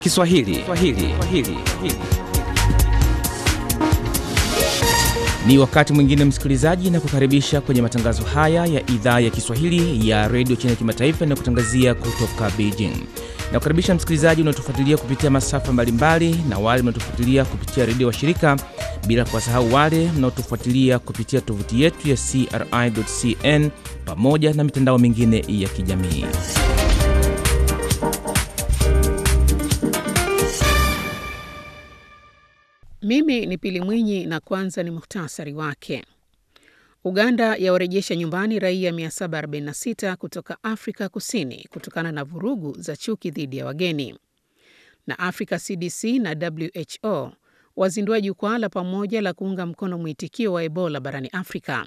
Kiswahili. Kiswahili. Kiswahili. Ni wakati mwingine msikilizaji, na kukaribisha kwenye matangazo haya ya idhaa ya Kiswahili ya redio China Kimataifa na kutangazia kutoka Beijing. Na kukaribisha msikilizaji unaotufuatilia kupitia masafa mbalimbali na wale mnaotufuatilia kupitia redio wa shirika, bila kuwasahau wale mnaotufuatilia kupitia tovuti yetu ya CRI.cn pamoja na mitandao mingine ya kijamii. Mimi ni Pili Mwinyi na kwanza ni muhtasari wake. Uganda yawarejesha nyumbani raia 746 kutoka Afrika Kusini kutokana na vurugu za chuki dhidi ya wageni. Na Africa CDC na WHO wazindua jukwaa la pamoja la kuunga mkono mwitikio wa Ebola barani Afrika.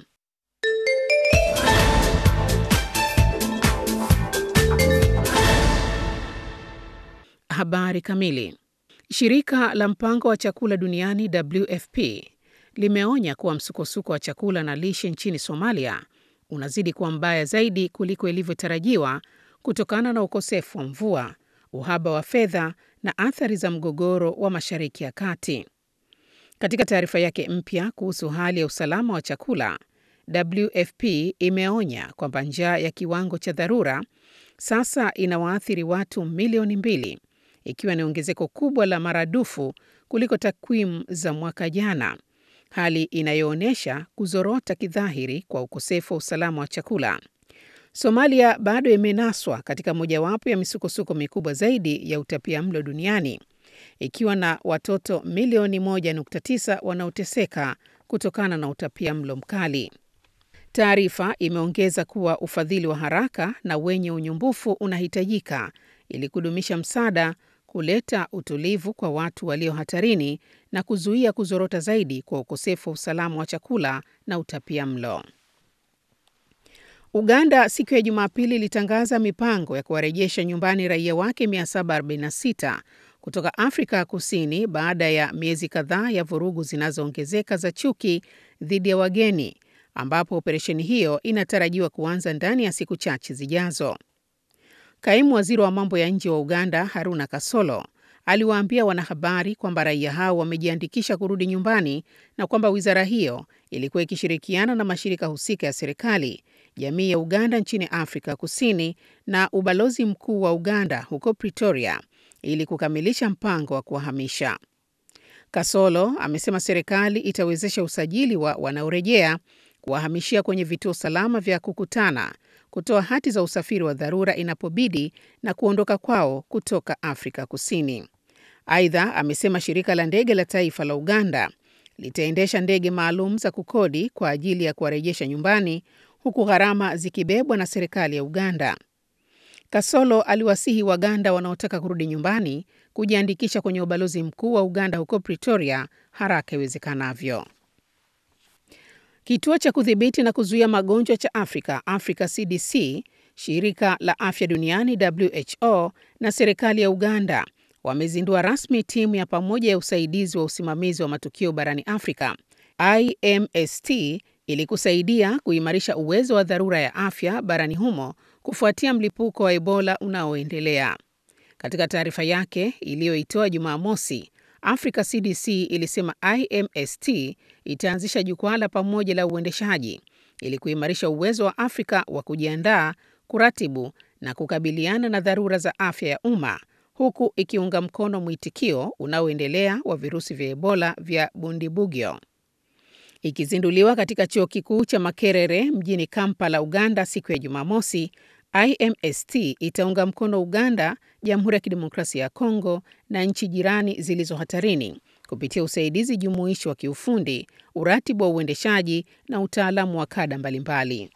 Habari kamili. Shirika la mpango wa chakula duniani WFP limeonya kuwa msukosuko wa chakula na lishe nchini Somalia unazidi kuwa mbaya zaidi kuliko ilivyotarajiwa kutokana na ukosefu wa mvua, uhaba wa fedha na athari za mgogoro wa Mashariki ya Kati. Katika taarifa yake mpya kuhusu hali ya usalama wa chakula, WFP imeonya kwamba njaa ya kiwango cha dharura sasa inawaathiri watu milioni mbili ikiwa ni ongezeko kubwa la maradufu kuliko takwimu za mwaka jana, hali inayoonyesha kuzorota kidhahiri kwa ukosefu wa usalama wa chakula. Somalia bado imenaswa katika mojawapo ya misukosuko mikubwa zaidi ya utapiamlo duniani ikiwa na watoto milioni 1.9 wanaoteseka kutokana na utapiamlo mkali. Taarifa imeongeza kuwa ufadhili wa haraka na wenye unyumbufu unahitajika ili kudumisha msaada kuleta utulivu kwa watu walio hatarini na kuzuia kuzorota zaidi kwa ukosefu wa usalama wa chakula na utapia mlo. Uganda siku ya Jumapili ilitangaza mipango ya kuwarejesha nyumbani raia wake 746 kutoka Afrika ya Kusini baada ya miezi kadhaa ya vurugu zinazoongezeka za chuki dhidi ya wageni, ambapo operesheni hiyo inatarajiwa kuanza ndani ya siku chache zijazo. Kaimu waziri wa mambo ya nje wa Uganda Haruna Kasolo aliwaambia wanahabari kwamba raia hao wamejiandikisha kurudi nyumbani na kwamba wizara hiyo ilikuwa ikishirikiana na mashirika husika ya serikali, jamii ya Uganda nchini Afrika Kusini na ubalozi mkuu wa Uganda huko Pretoria ili kukamilisha mpango wa kuwahamisha. Kasolo amesema serikali itawezesha usajili wa wanaorejea, kuwahamishia kwenye vituo salama vya kukutana kutoa hati za usafiri wa dharura inapobidi na kuondoka kwao kutoka Afrika Kusini. Aidha, amesema shirika la ndege la taifa la Uganda litaendesha ndege maalum za kukodi kwa ajili ya kuwarejesha nyumbani huku gharama zikibebwa na serikali ya Uganda. Kasolo aliwasihi Waganda wanaotaka kurudi nyumbani kujiandikisha kwenye ubalozi mkuu wa Uganda huko Pretoria haraka iwezekanavyo. Kituo cha kudhibiti na kuzuia magonjwa cha Afrika, Africa CDC, shirika la afya duniani WHO na serikali ya Uganda wamezindua rasmi timu ya pamoja ya usaidizi wa usimamizi wa matukio barani Afrika, IMST, ili kusaidia kuimarisha uwezo wa dharura ya afya barani humo kufuatia mlipuko wa Ebola unaoendelea. Katika taarifa yake iliyoitoa Jumamosi, Africa CDC ilisema IMST itaanzisha jukwaa la pamoja la uendeshaji ili kuimarisha uwezo wa Afrika wa kujiandaa, kuratibu na kukabiliana na dharura za afya ya umma huku ikiunga mkono mwitikio unaoendelea wa virusi vya Ebola vya Bundibugyo. Ikizinduliwa katika chuo kikuu cha Makerere mjini Kampala, Uganda siku ya Jumamosi, IMST itaunga mkono Uganda, Jamhuri ya Kidemokrasia ya Kongo na nchi jirani zilizo hatarini kupitia usaidizi jumuishi wa kiufundi, uratibu wa uendeshaji na utaalamu wa kada mbalimbali.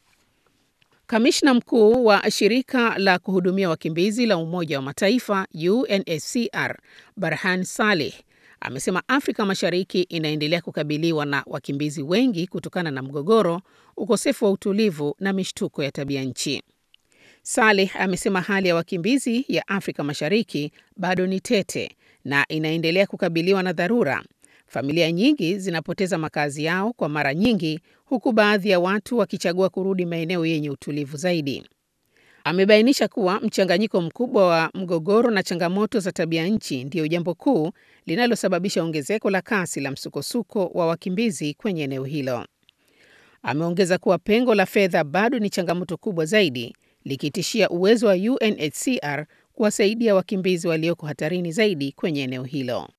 Kamishna mkuu wa shirika la kuhudumia wakimbizi la Umoja wa Mataifa UNHCR Barhan Saleh amesema Afrika Mashariki inaendelea kukabiliwa na wakimbizi wengi kutokana na mgogoro, ukosefu wa utulivu na mishtuko ya tabia nchi. Saleh amesema hali ya wakimbizi ya Afrika Mashariki bado ni tete na inaendelea kukabiliwa na dharura. Familia nyingi zinapoteza makazi yao kwa mara nyingi, huku baadhi ya watu wakichagua kurudi maeneo yenye utulivu zaidi. Amebainisha kuwa mchanganyiko mkubwa wa mgogoro na changamoto za tabia nchi ndiyo jambo kuu linalosababisha ongezeko la kasi la msukosuko wa wakimbizi kwenye eneo hilo. Ameongeza kuwa pengo la fedha bado ni changamoto kubwa zaidi, likitishia uwezo wa UNHCR kuwasaidia wakimbizi walioko hatarini zaidi kwenye eneo hilo.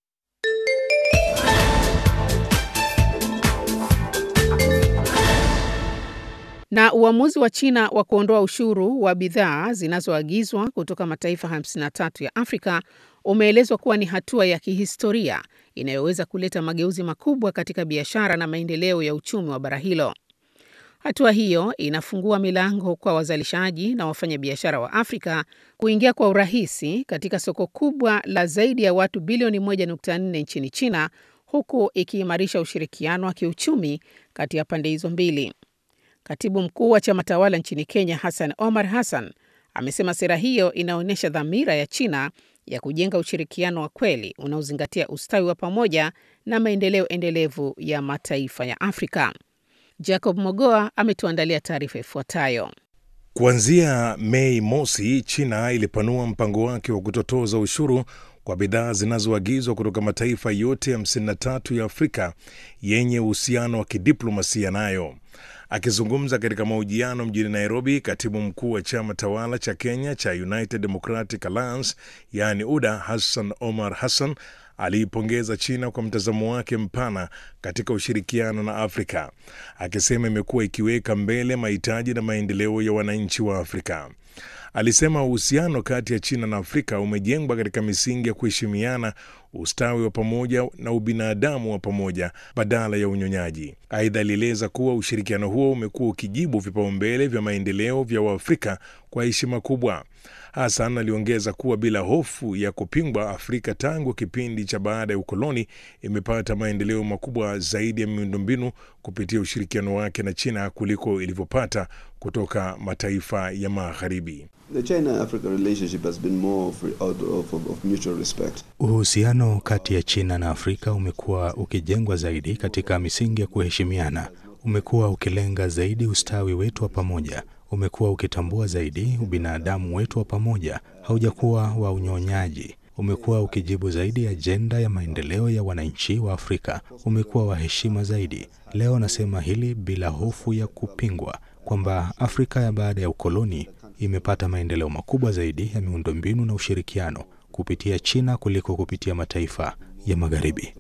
Na uamuzi wa China wa kuondoa ushuru wa bidhaa zinazoagizwa kutoka mataifa 53 ya Afrika umeelezwa kuwa ni hatua ya kihistoria inayoweza kuleta mageuzi makubwa katika biashara na maendeleo ya uchumi wa bara hilo. Hatua hiyo inafungua milango kwa wazalishaji na wafanyabiashara wa Afrika kuingia kwa urahisi katika soko kubwa la zaidi ya watu bilioni 1.4 nchini China, huku ikiimarisha ushirikiano wa kiuchumi kati ya pande hizo mbili. Katibu mkuu wa chama tawala nchini Kenya, Hassan Omar Hassan, amesema sera hiyo inaonyesha dhamira ya China ya kujenga ushirikiano wa kweli unaozingatia ustawi wa pamoja na maendeleo endelevu ya mataifa ya Afrika. Jacob Mogoa ametuandalia taarifa ifuatayo. Kuanzia Mei mosi, China ilipanua mpango wake wa kutotoza ushuru kwa bidhaa zinazoagizwa kutoka mataifa yote 53 ya Afrika yenye uhusiano wa kidiplomasia nayo. Akizungumza katika mahojiano mjini Nairobi, katibu mkuu wa chama tawala cha Kenya cha United Democratic Alliance yaani UDA, Hassan Omar Hassan aliipongeza China kwa mtazamo wake mpana katika ushirikiano na Afrika, akisema imekuwa ikiweka mbele mahitaji na maendeleo ya wananchi wa Afrika. Alisema uhusiano kati ya China na Afrika umejengwa katika misingi ya kuheshimiana, ustawi wa pamoja na ubinadamu wa pamoja badala ya unyonyaji. Aidha, alieleza kuwa ushirikiano huo umekuwa ukijibu vipaumbele vya maendeleo vya Waafrika kwa heshima kubwa. Hassan aliongeza kuwa bila hofu ya kupingwa, Afrika tangu kipindi cha baada ya ukoloni imepata maendeleo makubwa zaidi ya miundombinu kupitia ushirikiano wake na China kuliko ilivyopata kutoka mataifa ya Magharibi. Uhusiano kati ya China na Afrika umekuwa ukijengwa zaidi katika misingi ya kuheshimiana. Umekuwa ukilenga zaidi ustawi wetu wa pamoja umekuwa ukitambua zaidi ubinadamu wetu wa pamoja, haujakuwa wa unyonyaji. Umekuwa ukijibu zaidi ajenda ya maendeleo ya wananchi wa Afrika, umekuwa wa heshima zaidi. Leo nasema hili bila hofu ya kupingwa kwamba Afrika ya baada ya ukoloni imepata maendeleo makubwa zaidi ya miundombinu na ushirikiano kupitia China kuliko kupitia mataifa ya Magharibi.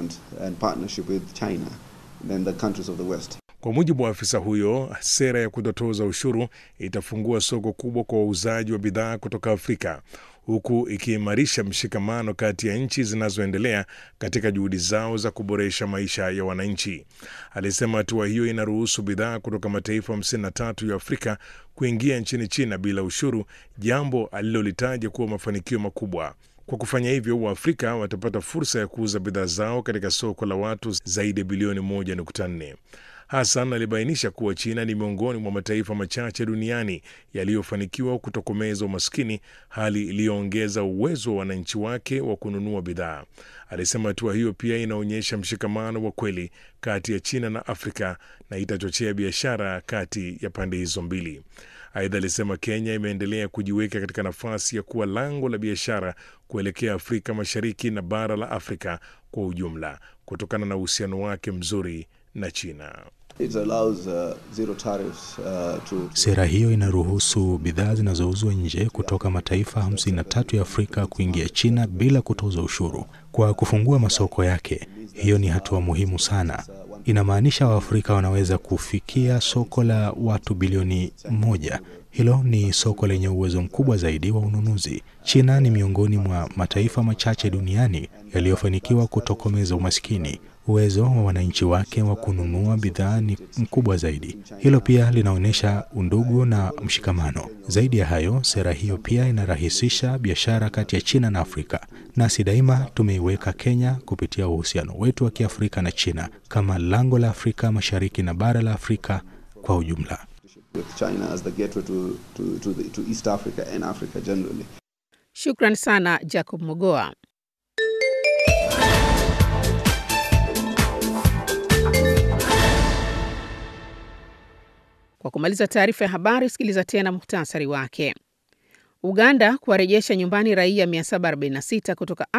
Kwa mujibu wa afisa huyo, sera ya kutotoza ushuru itafungua soko kubwa kwa wauzaji wa bidhaa kutoka Afrika, huku ikiimarisha mshikamano kati ya nchi zinazoendelea katika juhudi zao za kuboresha maisha ya wananchi. Alisema hatua hiyo inaruhusu bidhaa kutoka mataifa 53 ya Afrika kuingia nchini China bila ushuru, jambo alilolitaja kuwa mafanikio makubwa. Kwa kufanya hivyo, Waafrika watapata fursa ya kuuza bidhaa zao katika soko la watu zaidi ya bilioni 1.4. Hassan alibainisha kuwa China ni miongoni mwa mataifa machache duniani yaliyofanikiwa kutokomeza umaskini, hali iliyoongeza uwezo wa wananchi wake wa kununua bidhaa. Alisema hatua hiyo pia inaonyesha mshikamano wa kweli kati ya China na Afrika na itachochea biashara kati ya pande hizo mbili. Aidha, alisema Kenya imeendelea kujiweka katika nafasi ya kuwa lango la biashara kuelekea Afrika Mashariki na bara la Afrika kwa ujumla kutokana na uhusiano wake mzuri na China. It allows, uh, zero tariffs, uh, to... Sera hiyo inaruhusu bidhaa zinazouzwa nje kutoka mataifa 53 ya Afrika kuingia China bila kutoza ushuru. Kwa kufungua masoko yake, hiyo ni hatua muhimu sana. Inamaanisha Waafrika wanaweza kufikia soko la watu bilioni moja. Hilo ni soko lenye uwezo mkubwa zaidi wa ununuzi. China ni miongoni mwa mataifa machache duniani yaliyofanikiwa kutokomeza umaskini. Uwezo wa wananchi wake wa kununua bidhaa ni mkubwa zaidi. Hilo pia linaonyesha undugu na mshikamano. Zaidi ya hayo, sera hiyo pia inarahisisha biashara kati ya China na Afrika. Nasi daima tumeiweka Kenya kupitia uhusiano wetu wa Kiafrika na China kama lango la Afrika Mashariki na bara la Afrika kwa ujumla. with China as the gateway to, to, to, the, to East Africa and Africa generally. Shukran sana Jacob Mogoa. Kwa kumaliza taarifa ya habari, sikiliza tena muhtasari wake. Uganda kuwarejesha nyumbani raia 746 kutoka